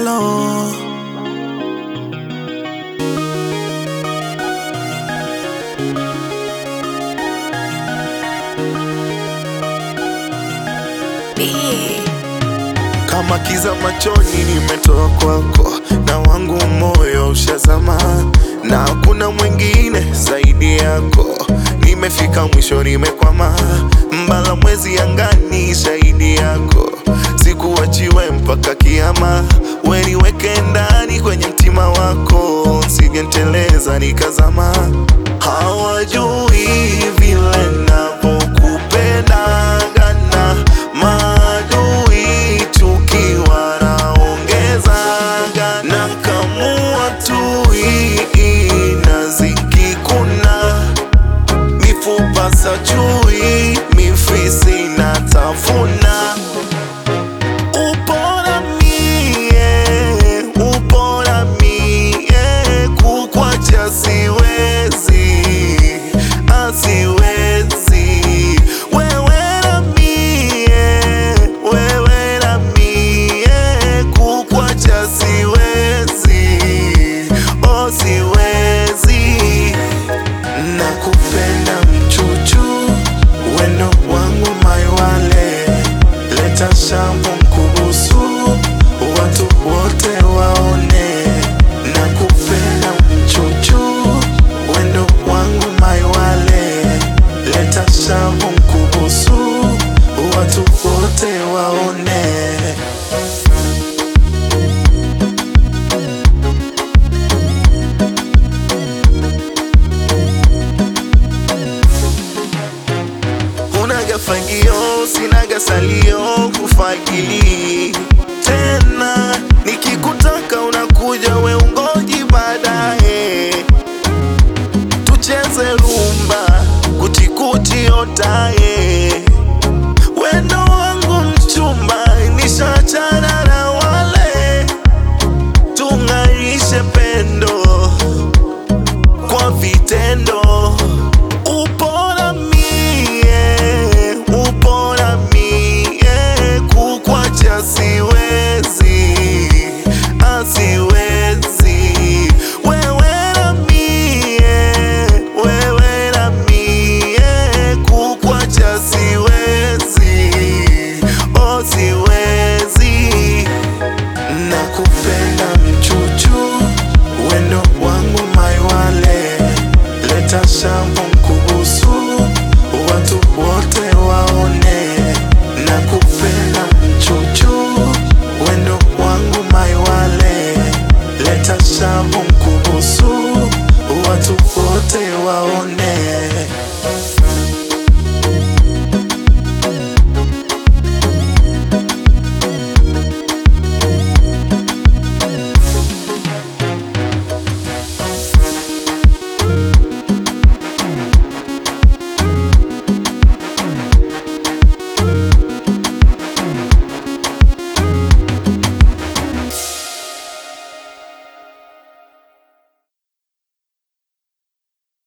Malo. Kama kiza machoni nimetoa kwako, na wangu moyo ushazama, na hakuna mwingine zaidi yako. Nimefika mwisho, nimekwama, mbala mwezi angani, shahidi yako. Sikuachiwe mpaka kiama, we niweke ndani kwenye mtima wako, sijenteleza nikazama. Hawajui vile navyokupendagana, maadui tukiwa naongezana, na kamua tui inazikikuna mifupa sa chui mifisi na tafuna upora mie upora mie kukwacha siwezi asiwezi wewe na mie wewe na mie kukwacha siwezi oh siwezi nakupenda mchuchu wendo wangu maiwale leta shambu mkubusu watu wote waone nakupenda mchuchu wendo wangu maiwale leta shambu mkubusu watu wote waone Unaga fagio, sinaga salio kufagili tena, nikikutaka unakuja we ungoji baadaye, tucheze rumba kutikuti otaye, wendo wangu mchumba, nishachana na wale, tung'arishe pendo kwa vitendo. Upora mie, upora mie, kukwacha siwezi, asiwezi. Wewe na mie, wewe na mie, kukwacha siwezi, oh siwezi. Nakupenda mchuchu, wendo wangu maiwale, leta shampu mkubusu, watu wote waone. Nakupenda mchuchu, wendo wangu maiwale, leta shampu mkubusu,